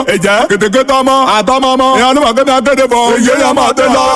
ẹ̀jẹ̀ kètèkètè ọmọ àtọmọ ọmọ ìyá nígbà kẹ́mi akéde bọ̀ èyí yẹn máa tẹ̀ lọ.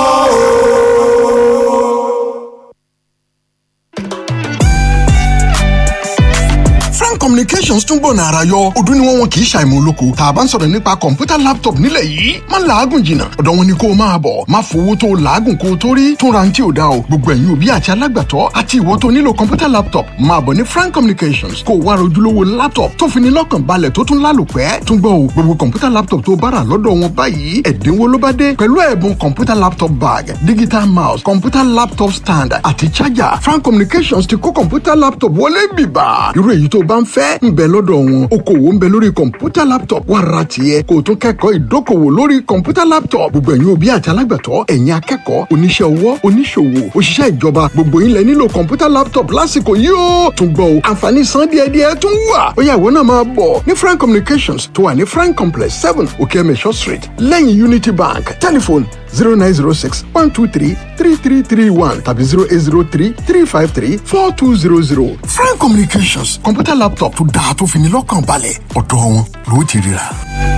frank communications tún gbọ̀nà ara yọ ọdún ni wọ́n wọn kì í ṣàìmọ̀ olóko tá a bá ń sọ̀rọ̀ nípa kọ̀ǹpútà laptop nílẹ̀ yìí má làágùn jìnnà ọ̀dọ̀ wọn ni kó o máa bọ̀ má fowó tó o làágùn kó o tó rí tún ra ní tí o dá o gbogbo ẹ̀yin òbí àti alágbàtọ́ àti ìwọ tó nílò kọ̀ǹpútà laptop máa bọ̀ ní frank communications kó o wá rojúlówó laptop tó fi ní lọ́kàn balẹ̀ tó tún lálòpẹ́ tún gbọ́ o gbogbo kọ̀ǹpútà laptop tó bára lọ́dọ̀ wọn báyìí ẹ̀dínwó ló bá dé pẹ̀lú ẹ̀bùn kọ̀ǹpútà laptop bag digital mouse kọ̀ǹpútà laptop stand àti charger frank communications ti kó kọ̀ǹpútà laptop wọlé bìbà irú èyí tó bá ń fẹ́ ń bẹ lọ́dọ̀ wọn okòwò ń bẹ lórí kọ̀ǹpútà laptop wà ra tiẹ̀ kó o tún kẹ́kọ̀ọ́ ìdókòwò lórí kọ̀ǹpútà laptop gbogbo ẹ̀yin òbí àti alágbàtọ́ ẹ̀yin akẹ́kọ̀ọ́ oníṣẹ́ ọwọ́ oníṣòwò òṣìṣẹ́ ìjọba gbogbo yín lẹ nílò kọ̀ǹpútà laptop lásìkò yìí ó tún gbọ́ o àǹfààní san díẹ̀díẹ̀ tún wà ó yá ìwọ náà máa bọ̀ ní frank communications tó wà ní frank complex seven okeemesho street lẹ́yìn unity bank telephone zero nine zero six one two three three three three one tàbí zero eight zero three three five three four two zero zero frank communications kọ̀ǹpútà laptop tó dáa tó fi ní lọ́kàn balẹ̀ ọ̀dọ̀ wọn ló ti ríra.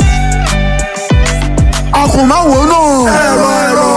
àkùnmáwo náà. ẹ̀rọ ẹ̀rọ.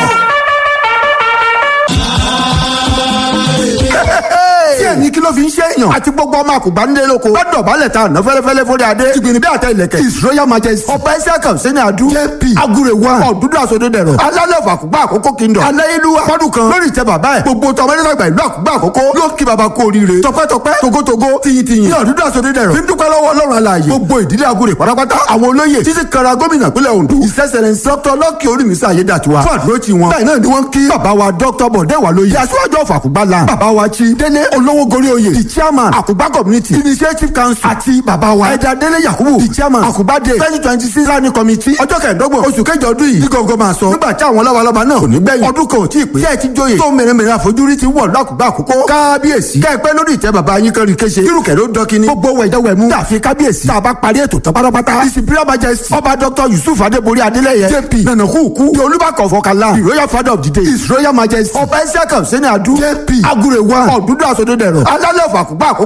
tí ẹni kí ló fi ń ṣe èèyàn àti gbogbo ọmọ àkùgbà ń lé lóko gbọ́dọ̀ balẹ̀ ta àná fẹ́lẹ́fẹ́lẹ́ fúnni adé jìgbìnì bí àtẹ ìlẹ̀kẹ̀ his royal majesty ọba ẹsẹ̀ kan sẹ́ni adu jp agure one ọ̀dúndún àsọdún dẹ̀rọ̀ alálẹ̀ fún àkùgbà àkókò kingdom aláyélúwà fọdún kan lórí ìtẹ́ bàbá ẹ̀ gbogbo tọmọ nígbàgbà ìlú àkùgbà àkókò yóò kí baba kú oríire tọpẹ́tọpẹ́ togotogo tiyintiyin ní ọ̀dúndún àsọdún dẹ̀rọ̀ fi ń dúpẹ́ lọ́wọ́ ọlọ́run alààyè gbogbo ìdílé agure pátápátá àwọn olóyè títí kara gómìnà pínlẹ̀ ondo ìṣẹ́sẹ̀rẹ̀ dr lọ́kì orímísà ayédàtiwa fún àdúró tí wọn bẹ́ẹ̀ náà ni wọ́n kí bàbá wa dr bọ̀dẹ́ wà lóye aṣíwájú ọ̀fà àkùgbà la bàbá wa chi délé olówó gorí oyè the chairman àkùgbà community initiative council àti bàbá wa ẹ̀dá délé yakubu the chairman àkùgbà day twenty twenty six planning committee ọjọ́ kẹẹ̀ẹ́dọ́gbọ̀n oṣù kẹjọ ọdún yìí ní gọ́gọ́ máa sọ nígbà tí àwọn lọ́wọ́lọ́wọ́ náà kò ní gbẹ̀yìn ọdún kan ò tí ì pé ṣé ẹ ti jóye tó mèremère àfojúrí ti wọ̀ lákùgbà àkókò kábíyèsí kẹ́ẹ̀pẹ́ lórí ìtẹ́ bàbá yín kan rí kéṣe kírùkẹ́ ló dọ́kíní gbogbo wẹ̀jẹ̀wẹ̀mú dàfi kábíyèsí tá a bá parí ètò tán pátápátá ìsìnbíra majesty ọba dr yusuf adébórí adélẹ́yẹ jp nànàkúùkú the olúbàkọ̀ fọkànlá the royal father of the day his royal majesty ọba ẹsẹ̀ kan sẹ́ni adu jp agure one ọ̀dúndún àsọdún dẹ̀rọ̀ alálẹ̀ ọ̀fà àkùgbà àkókò